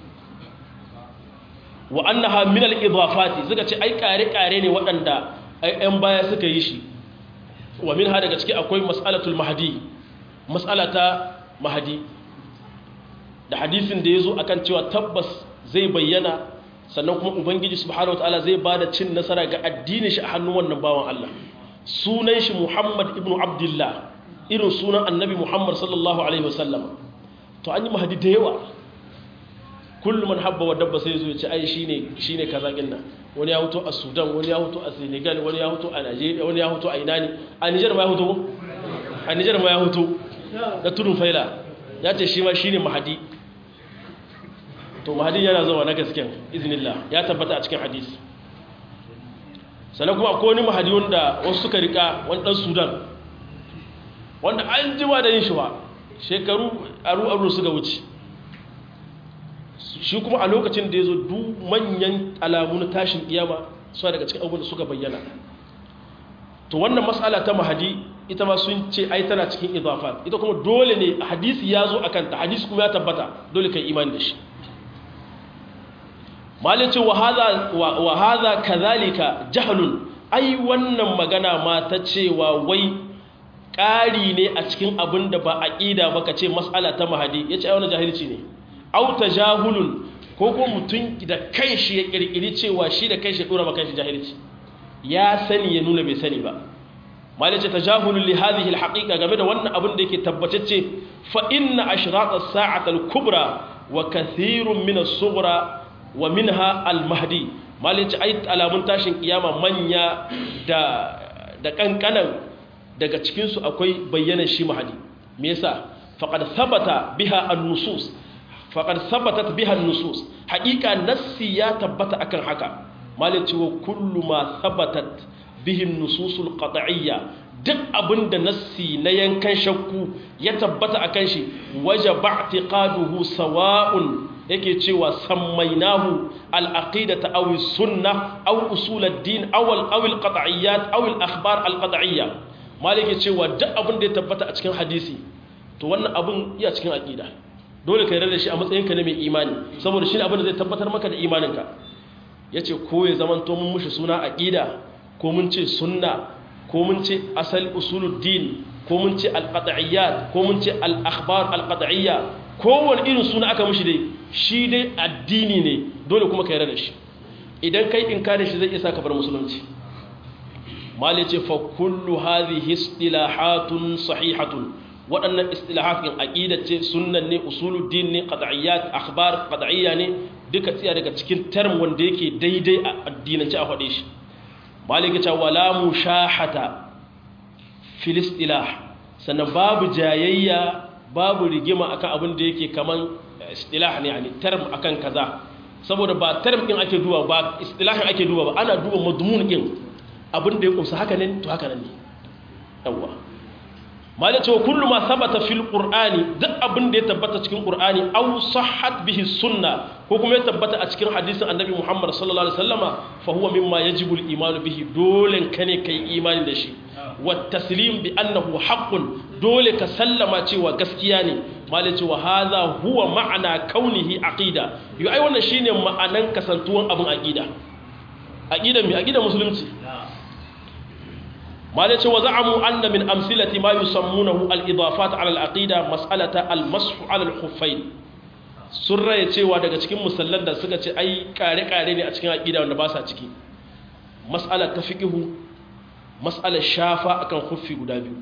wa annaha min al-idafati suka ce ai kare kare ne waɗanda ai ɗan baya suka yi shi wa minha daga ciki akwai mas'alatul mahdi mas'alata mahdi da hadisin da yazo akan cewa tabbas zai bayyana sannan kuma ubangiji subhanahu wataala zai bada cin nasara ga addinin shi a hannun wannan bawan Allah sunan shi Muhammad ibn Abdullah irin sunan annabi Muhammad sallallahu alaihi wasallam to an yi mahdi da yawa kullum man habba wa dabba sai zo ya ce ai shine shine kaza nan wani ya huto a Sudan wani ya huto a Senegal wani ya huto a Nigeria wani ya huto a ina ne a Niger ma ya huto a Niger ma ya huto da tudun faila ya ce shi ma shine mahadi to mahadi yana zuwa na gasken iznillah ya tabbata a cikin hadisi sannan kuma akwai wani mahadi wanda wasu suka rika wani dan Sudan wanda an jima da yin shi wa shekaru aru aru suka wuce shi kuma a lokacin da ya zo duk manyan alamu na tashin kiyama suna daga cikin abubuwan da suka bayyana to wannan matsala ta mahadi ita ma sun ce ai tana cikin idafat ita kuma dole ne hadisi ya zo a kanta hadisi kuma ya tabbata dole kai imani da shi malin ce wa haza kazalika jahalun ai wannan magana ma ta cewa wai ƙari ne a cikin abin da ba aƙida ba ka ce matsala ta mahadi ya ce ai wani jahilci ne auta jahulun ko ko mutum da kanshi ya kirkiri cewa shi da kanshi ya dora maka shi jahilci ya sani ya nuna bai sani ba malai ce tajahulun li hadhihi alhaqiqa game da wannan abin da yake tabbatacce fa inna ashrat as-sa'at al-kubra wa kathirun min as-sughra wa minha al-mahdi malai ce ai alamun tashin kiyama manya da da kankanan daga cikin su akwai bayyanan shi mahdi me yasa faqad thabata biha an-nusus faƙar sabatat bihan nusus haƙiƙa nassi ya tabbata akan haka malin cewa kullu ma sabatat bihin nususul qat'iyya duk abinda nassi na yankan shakku ya tabbata akan shi waje ba'tiqaduhu sawa'un yake cewa sammainahu al-aqidata aw as-sunnah aw usul ad-din aw aw al-qat'iyyat aw al-akhbar al-qat'iyya malike cewa duk abinda ya tabbata a cikin hadisi to wannan abin iya cikin aqida dole ka yarda da shi a matsayinka na mai imani saboda shi ne abin da zai tabbatar maka da imaninka ya ce ko ya zaman to mun mushi suna aƙida ko mun ce sunna ko mun ce asal usuluddin ko mun ce alqat'iyyat ko mun ce al-akhbar alqat'iyya kowane irin suna aka mushi dai shi dai addini ne dole kuma ka yarda da shi idan kai inkari shi zai isa ka bar musulunci mali ce fa kullu hadhihi istilahatun sahihatun waɗannan istilahatin aqida ce sunnan ne usuluddin ne qad'iyyat akhbar qad'iyya ne duka tsiya daga cikin term wanda yake daidai a addinance a faɗe shi malika ce wala mushahata fil istilah sannan babu jayayya babu rigima akan abin da yake kaman istilah ne yani term akan kaza saboda ba term din ake duba ba istilahin ake duba ba ana duba madmun din abin da ya kumsa haka ne to haka ne yawwa malai cewa kullu ma sabata fil qur'ani duk abin da ya tabbata cikin qur'ani aw sahhat bihi sunna ko kuma ya tabbata a cikin hadisin annabi Muhammad sallallahu alaihi wasallama fa huwa mimma yajibu al iman bihi dole kane kai imani da shi wa taslim bi annahu haqqun dole ka sallama cewa gaskiya ne malai cewa hadha huwa ma'ana kaunihi aqida yo ai wannan shine ma'anan kasantuwan abin aqida aqida mi aqida musulunci malai ce wa za'amu anna min amsilati ma yusammunahu al-idafat ala al-aqida mas'alata al-mashu ala al-khuffayn sun raye cewa daga cikin musallan da suka ce ai kare-kare ne a cikin aqida wanda ba sa ciki mas'alar ta fiqhu mas'alar shafa akan khuffi guda biyu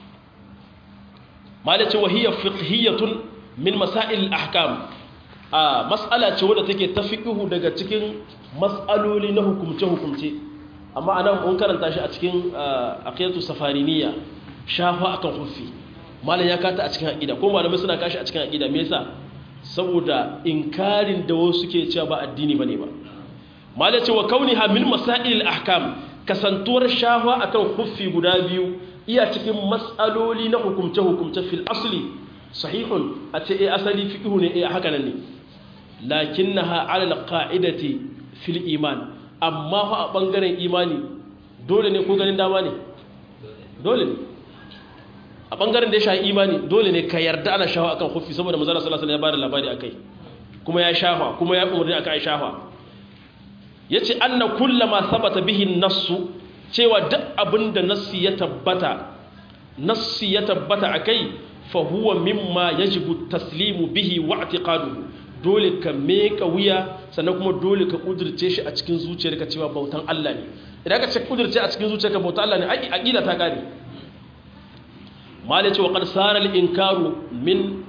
malai ce wa hiya fiqhiyatun min masail al-ahkam a mas'ala ce wadda take ta fiqhu daga cikin mas'aloli na hukumce-hukumce amma anan mun karanta shi a cikin aqidatu safariniya shafa akan khuffi malam ya kata a cikin aqida ko malamai suna kashi a cikin aqida me yasa saboda inkarin da wasu suke cewa ba addini bane ba malam ya ce wa kauniha min masail ahkam kasantuwar shafa akan khuffi guda biyu iya cikin mas'aloli na hukumce hukumce fil asli sahihun a ce eh asali fiqhu ne eh haka nan ne lakinnaha ala alqa'idati fil iman amma fa a bangaren imani dole ne ko ganin dama ne dole ne a bangaren da ya sha imani dole ne ka yarda ana shafa akan khuffi saboda manzo sallallahu alaihi wasallam ya bada labari akai kuma ya shafa kuma ya umurni akai shafa yace anna kullama sabata bihi nassu cewa duk abinda nassi ya tabbata nassi ya tabbata akai fa huwa mimma yajibu taslimu bihi wa i'tiqaduhu dole ka meka wuya sannan kuma dole ka kudurce shi a cikin zuciyarka cewa bautan Allah ne idan ka ce kudurce a cikin zuciyarka bautan Allah ne ai aqida ta kare mala ce wa qad sara al inkaru min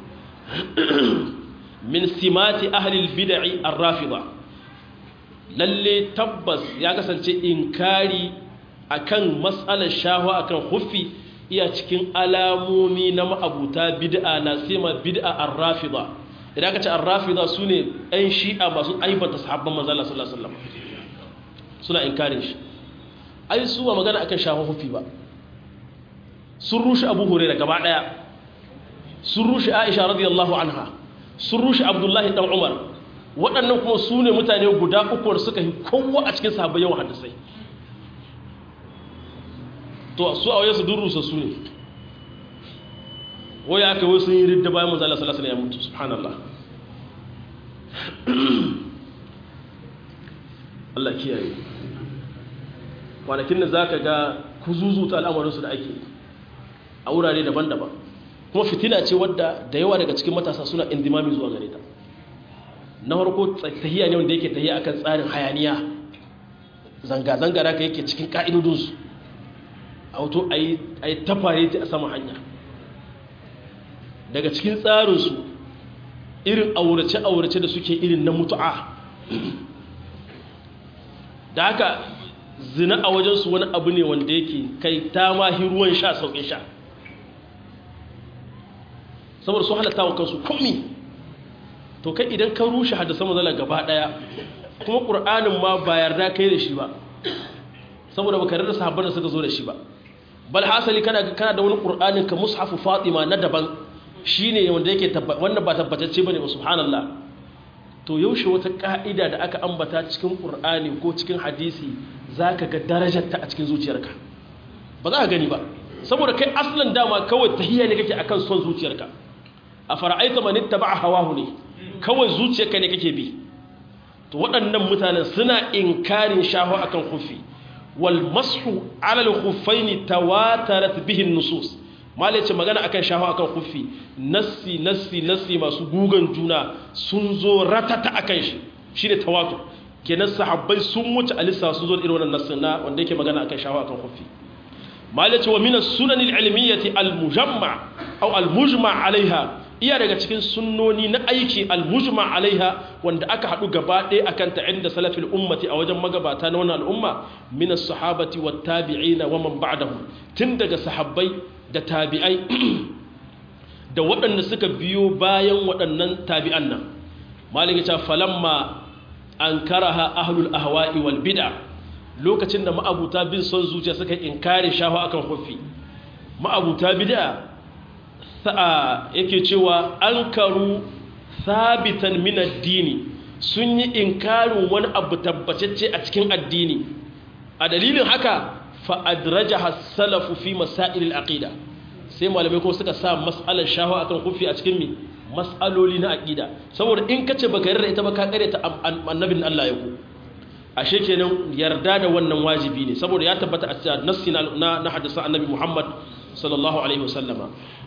min simati ahli al bid'i ar rafida lalle tabbas ya kasance inkari akan mas'alar shahwa akan huffi iya cikin alamomi na ma'abuta bid'a na sima bid'a ar rafida idan ka ce arrafida su ne ɗan shi'a masu aibanta sahabban manzala sallallahu alaihi wasallam suna inkarin shi ai su ba magana akan shafa hufi ba sun rushe abu hurairah gaba daya sun rushe aisha radiyallahu anha sun rushe abdullahi dan umar waɗannan kuma su ne mutane guda uku da suka yi kowa a cikin sahabbai yawan hadisai to su a waye su durrusa su ne waya aka wasu yi ridda bayan manzo Allah sallallahu alaihi wasallam ya mutu subhanallah Allah kiyaye kwanakin da zaka ga kuzuzuta al'amarinsu da ake a wurare daban-daban kuma fitina ce wadda da yawa daga cikin matasa suna indimami zuwa gare ta na farko tahiya ne wanda yake tahiya akan tsarin hayaniya zanga-zanga da ka yake cikin ka'idodinsu auto a yi tafare ta a sama hanya daga cikin tsarinsu irin aurace-aurace da suke irin na mutu'a da haka zina a wajensu wani abu ne wanda yake kai ta mahi ruwan sha sauƙin sha saboda su halatta wa kansu komi to kai idan ka rushe haddasa mazala gaba ɗaya kuma ƙur'anin ma ba yarda kai da shi ba saboda baka yarda sahabban da suka zo da shi ba bal hasali kana kana da wani ƙur'anin ka mushafu fatima na daban shine wanda yake wannan ba tabbatacce bane ba subhanallah to yaushe wata ka'ida da aka ambata cikin ƙur'ani ko cikin hadisi zaka ga darajarta a cikin zuciyarka ba za ka gani ba saboda kai aslan dama kawai tahiyya ne kake akan son zuciyarka a fara'aita man ittaba'a hawahu ne kawai zuciyarka ne kake bi to waɗannan mutanen suna inkarin shahu akan khuffi wal mashu ala al khuffaini tawatarat bihi nusus mala ce magana akan shahu akan khuffi nassi nassi nassi masu gugan juna sun zo ratata akan shi shine tawatur kenan sahabbai sun wuce alisa sun zo da irin wannan nassin na wanda yake magana akan shahu akan khuffi mala ce wa min as-sunan al-ilmiyyati al-mujamma aw al-mujma 'alayha iya daga cikin sunnoni na aiki almujma alaiha wanda aka haɗu gaba ɗaya akan ta inda salafil ummati a wajen magabata na wannan al'umma min as-sahabati wat tabi'ina wa man ba'dahum tun daga sahabbai da tabi'ai da waɗanda suka biyo bayan waɗannan tabi'an nan malika ta falamma ankaraha ahlul ahwa'i wal bid'a lokacin da ma'abuta bin son zuciya suka inkare shahu akan hufi ma'abuta bid'a sa'a yake cewa an karu sabitan min addini sun yi inkarin wani abu tabbatacce a cikin addini a dalilin haka fa adrajaha salafu fi masailil aqida sai malamai kuma suka sa mas'alar shahu akan kufi a cikin mi mas'aloli na aqida saboda in kace baka yarda ita ba ka kare ta annabin Allah ya ku ashe kenan yarda da wannan wajibi ne saboda ya tabbata a cikin nassi na na hadisin annabi Muhammad sallallahu alaihi wasallama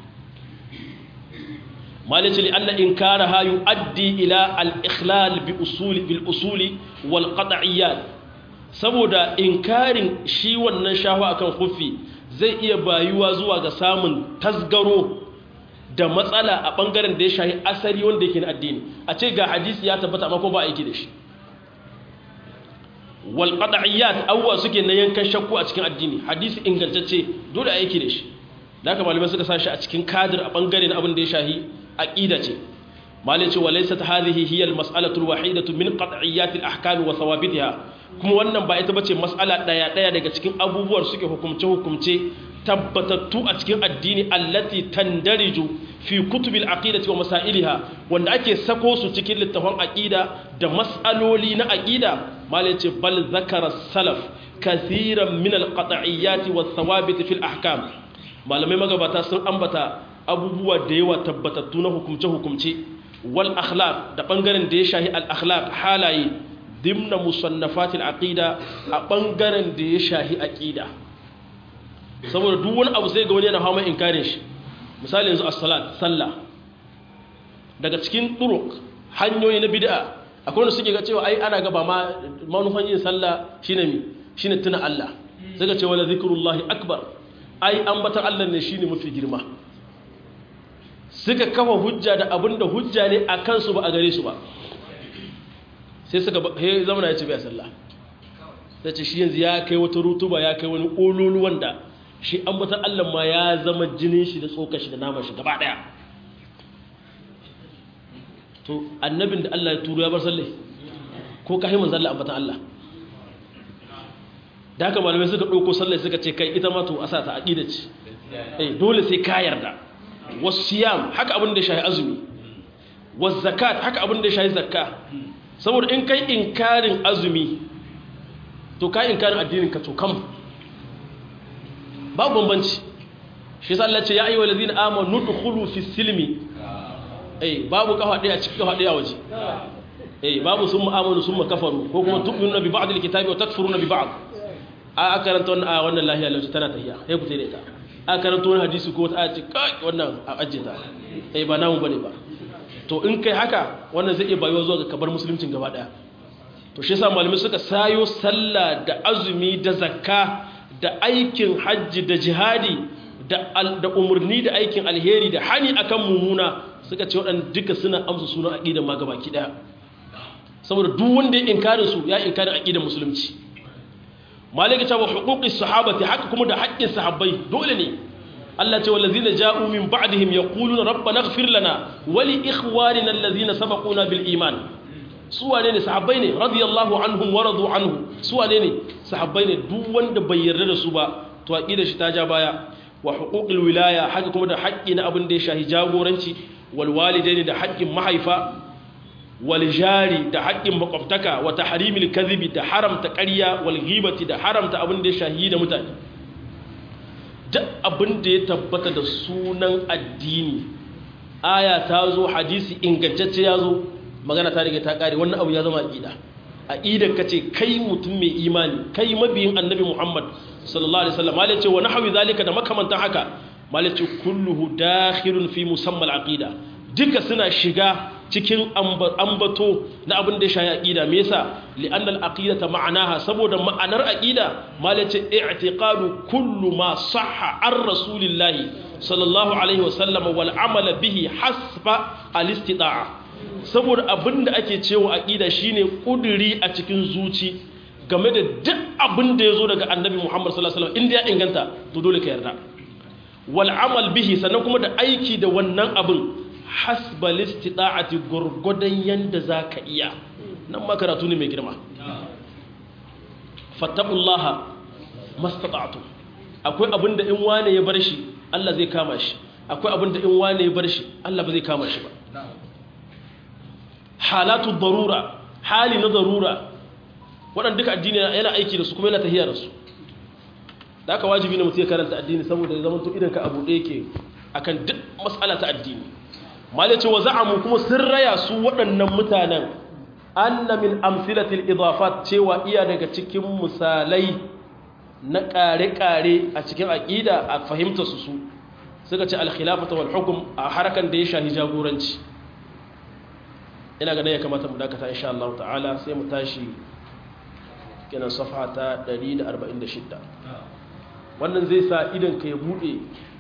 مالك لأن إنكارها يؤدي إلى الإخلال بأصول بالأصول والقطعيات saboda inkarin shi wannan shahu akan kufi zai iya bayuwa zuwa ga samun tasgaro da matsala a bangaren da ya shahi asali wanda yake na addini a ce ga hadisi ya tabbata amma kuma ba aiki da shi wal qad'iyat awwa suke na yankan shakku a cikin addini hadisi ingantacce dole a yake da shi da haka malamai suka sashi a cikin kadir a bangare na abin da ya shahi aqida ce malai ce walaysat hadhihi hiya al mas'alatu al wahidatu min qad'iyat al ahkam wa thawabitha kuma wannan ba ita bace mas'ala daya daya daga cikin abubuwar suke hukumce hukumce tabbatattu a cikin addini allati tandariju fi kutubil aqidati wa masailiha wanda ake sako su cikin littafin aqida da mas'aloli na aqida malai ce bal zakara salaf kathiran min al qat'iyyati wa thawabit fil ahkam malamai magabata sun ambata abubuwa da yawa tabbatattu na hukumce hukumce wal akhlaq da bangaren da ya shahi al akhlaq halaye dimna musannafatil aqida a bangaren da ya shahi aqida saboda duk wani abu sai ga wani yana hawa inkarin shi misali yanzu as-salat sallah daga cikin turuq hanyoyi na bid'a akwai wanda suke ga cewa ai ana ga ba ma manufan yin sallah shine mi shine tuna Allah sai ga cewa la zikrullahi akbar ai ambatan Allah ne shine mafi girma suka kafa hujja da abinda hujja ne a kansu ba a gare su ba sai suka he zamana ya ce bai sallah sai ce shi yanzu ya kai wata rutuba ya kai wani ololu wanda shi ambatan Allah ma ya zama jinin shi da tsokar shi da naman shi gaba daya to annabin da Allah ya turo ya bar sallai ko ka himin zalla ambatan Allah da haka malamai suka ɗauko sallai suka ce kai ita ma to a sa ta aƙida ce eh dole sai ka yarda wasu siyam haka abin da ya shahi azumi wasu zakat haka abin da ya shahi zakka saboda in kai inkarin azumi to ka inkarin addinin ka to kam babu bambanci shi yasa Allah ce ya ayyuhal ladina amanu dukhulu fi silmi eh babu kafa ɗaya a cikin kafa ɗaya waje eh babu sun mu'amalu sun kafaru ko kuma tu'minuna bi ba'd al-kitabi wa takfuruna bi ba'd a karanta wannan a wannan lahiya lauci tana tahiya sai ku tare ta a karanta wannan hadisi ko ta ce kai wannan a ajje ta eh ba namu bane ba to in kai haka wannan zai iya bayuwa zuwa ga kabar musuluncin gaba daya to shi yasa malamai suka sayo sallah da azumi da zakka da aikin hajji da jihadi da da umurni da aikin alheri da hani akan mumuna suka ce waɗanda duka suna amsa sunan aqida ma gabaki daya saboda duk wanda ya inkarin su ya inkarin aqidar musulunci malaka ta wa huquqis sahabati haka kuma da haƙƙin sahabbai dole ne Allah ce wallazina ja'u min ba'dihim yaquluna rabbana ighfir lana wa li ikhwanina allazina sabaquna bil iman su wane ne sahabbai ne radiyallahu anhum wa radu anhu su wane ne sahabbai ne duk wanda bai yarda da su ba to aqida shi ta ja baya wa huquqil wilaya haka kuma da haƙƙi na abin da ya shahi jagoranci wal walidaini da haƙƙin mahaifa waljari da haƙƙin makwabtaka wa tahrimil kadhibi da haramta ƙarya wal ghibati da haramta abin da ya shahi da mutane duk abin da ya tabbata da sunan addini aya ta zo hadisi ingantacce ya zo magana ta riga ta kare wannan abu ya zama aqida aqidar kace kai mutum mai imani kai mabiyin annabi Muhammad sallallahu alaihi wasallam malai ce wa nahwi zalika da makamantan haka malai ce kulluhu dakhilun fi musammal aqida duka suna shiga cikin ambato na abin da ya shayi aqida me yasa li'anna al-aqidata ma'anaha saboda ma'anar aqida malace i'tiqadu kullu ma sahha ar rasulillahi sallallahu alaihi wasallam wal amala bihi hasba al-istita'a saboda abin da ake cewa aqida shine kuduri a cikin zuci game da duk abin da yazo daga annabi Muhammad sallallahu alaihi wasallam inda ya inganta to dole ka yarda wal amal bihi sannan kuma da aiki da wannan abin hasbal istita'ati gurgudan yanda zaka iya nan makaratu ne mai girma fattaqullaha mastata'tu akwai abinda in wane ya bar shi Allah zai kama shi akwai abinda in wane ya bar shi Allah ba zai kama shi ba halatu darura hali na darura waɗanda duka addini yana aiki da su kuma yana tahiya da su da aka wajibi ne mutum ya karanta addini saboda ya zama to idan ka abu ɗaya ke akan duk matsala ta addini malice wa za'amu kuma sun raya su waɗannan mutanen anna min amsilatil idafat cewa iya daga cikin misalai na ƙare-ƙare a cikin aƙida a fahimta su su suka ce alkhilafata wal hukum a harkan da ya shahi jagoranci ina ganin ya kamata mu dakata insha Allah ta'ala sai mu tashi kenan safa ta 146 wannan zai sa idan ka ya bude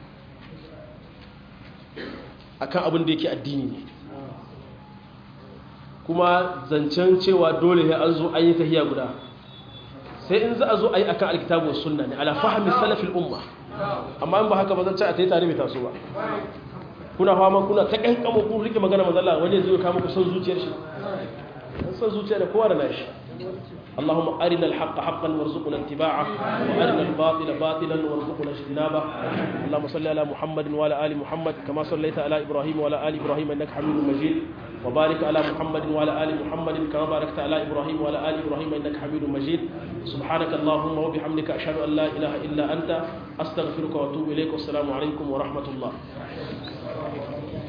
akan abin da yake addini ne kuma zancen cewa dole ya an zo an yi tahiya guda sai in za a zo a yi akan alkitabu sunna ne ala fahmi salafil umma amma in ba haka ba zan ci a tayi tare bai taso ba kuna fama kuna ta kankamo kun rike magana manzala wani zai kama ku son zuciyar shi son zuciya da kowa da nashi اللهم أرنا الحق حقا وارزقنا اتباعه وأرنا الباطل باطلا وارزقنا اجتنابه اللهم صل على محمد وعلى آل محمد كما صليت على إبراهيم وعلى آل إبراهيم إنك حميد مجيد وبارك على محمد وعلى آل محمد كما باركت على إبراهيم وعلى آل إبراهيم إنك حميد مجيد سبحانك اللهم وبحمدك أشهد أن لا إله إلا أنت أستغفرك وأتوب إليك والسلام عليكم ورحمة الله